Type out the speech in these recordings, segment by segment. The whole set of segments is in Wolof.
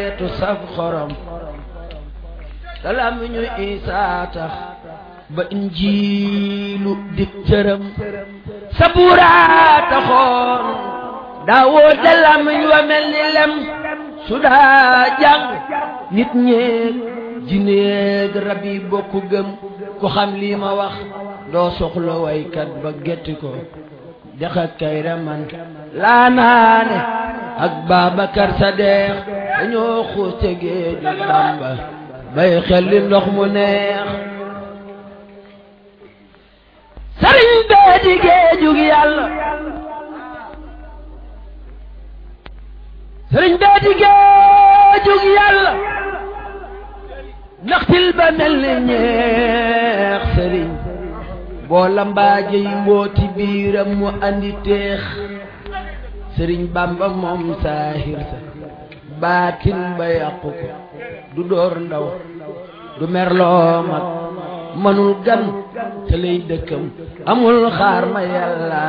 tu saf xorom salaam ñu isaa tax ba injiilu dik cëram sabuuraa taxoon daawoo dalam ñu wa mel ni lem su daa jàng nit ñeeg jineeg rab yi bokku gëm ku xam lii ma wax doo soxla waykat ba getti ko dex ak kayra man laa naane ak Babacar Sadeex dañoo xuus te géeju Bamba bay xel li ndox mu neex sëriñ bee di géejug yàlla sëriñ bee di géejug yàlla ndaxtil ba mel ni ñeex sëriñ boo lambaaje yi mbooti biiram mu andi teex sëriñ bamba moom saahir sa baatin ba yàqu ko du door ndaw du merloo mag manul gan te lay dëkkam amul xaar ma yàlla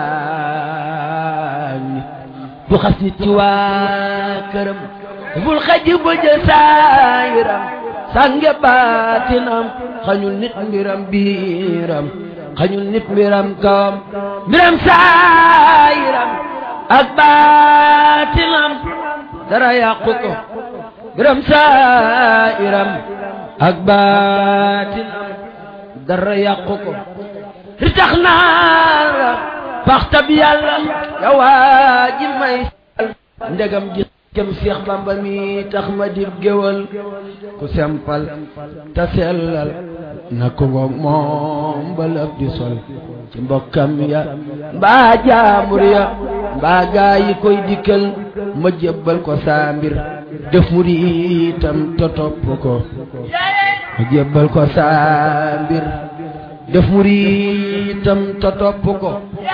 nit du xas nit ci waa këram bul xaji ba jë saayiram sànge baatinam xañul nit mbiram biiram xañul nit mbiram kawam mbiram saayiram ak baatinam dara yàqu ko mbiram saayiram ak baatinam dara yàqu ko ritax naa la paxtab yàlla yawaa ji may ndegam ji kem Seex Bamba mi tax ma dib géwal ku sempal ta sellal na ko ngoog moom balab di sol ci mbokkam ya mbaa jaamur ya mbaa gaa yi koy dikkal ma jébbal ko saa mbir def muriitam te topp ko ma jébbal ko saa mbir def muriitam te topp ko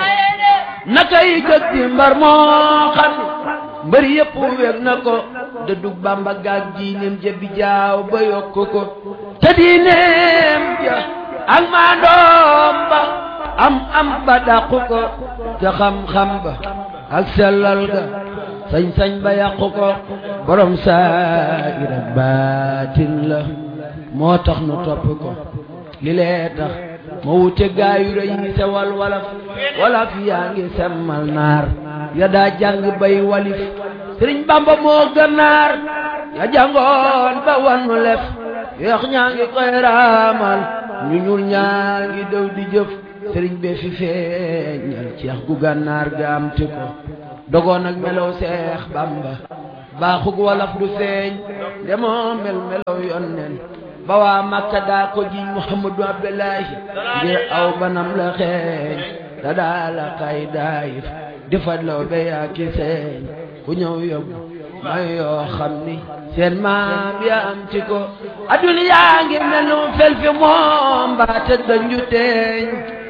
nakay gëg di mbar moo xam mbër yëpp weg na ko da dug bamba gaag diineem ja bi jaaw ba yokk ko te diineem ja ak maandoom ba am am ba dàqu ko te xam-xam ba ak sellal ga sañ-sañ ba yàqu ko borom saayir ak baatin la moo tax nu topp ko li lee tax ma wute gaayu rëy yi sewal walaf walaf yaa ngi semmal naar ya daa jàng bay walif sëriñ bamba moo gànnaar ya jàngoon ba wannu lef yeex ñaa ngi koy raamal ñu ñuul ñaa ngi dëw di jëf sëriñ bee fi feeñal ceex gu gànnaar ga am ti ko dogoon ak melow seex bamba baaxug walaf du feeñ demoo mel melow yonnen ba waa makka daa ko jiñ muhammadu abdullahi ngir aw banam la xeeñ da daa la kay daayif defat law be yaa ki seeñ ku ñëw yóbbu may yoo xam ni seen maam ya am ci ko adduna yaa ngi mel nu fel fi moom mbaate dañu teeñ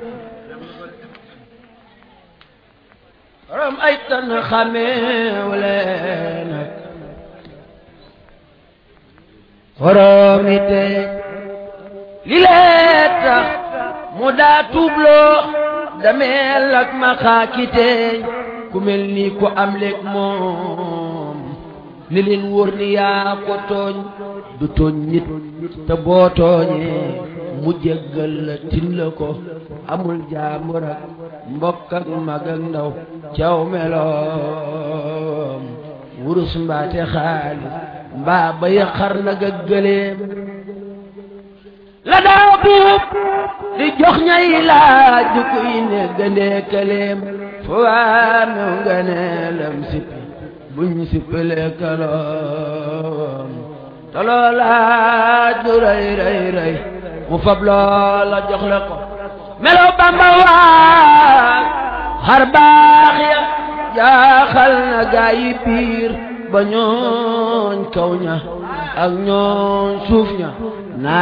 borom ay tan xameew leen ak borom i teeñ li lee tax mu daa tuubloo dameel ak ma xaaki teeñ ku mel ni ku am léeg moom li leen wóor ni yaa ko tooñ du tooñ nit te boo tooñee mu jéggal la tin la ko amul jaambur ak mbokk ak mag ak ndaw caw meloom wurus mbaate xaalis mbaa ba yaqar nag ak gëleem la daa buub di jox ñay laaj du kuy ne gëndee këleem fu waa mew nga ne lam sippi buñ sippalee kaloom te loolaaj du rëy rëy rëy mu fab loola jox la ko melo bamba waa xar baax ya jaaxal na gaa yi biir ba ñooñ kaw ña ak ñooñ suuf ña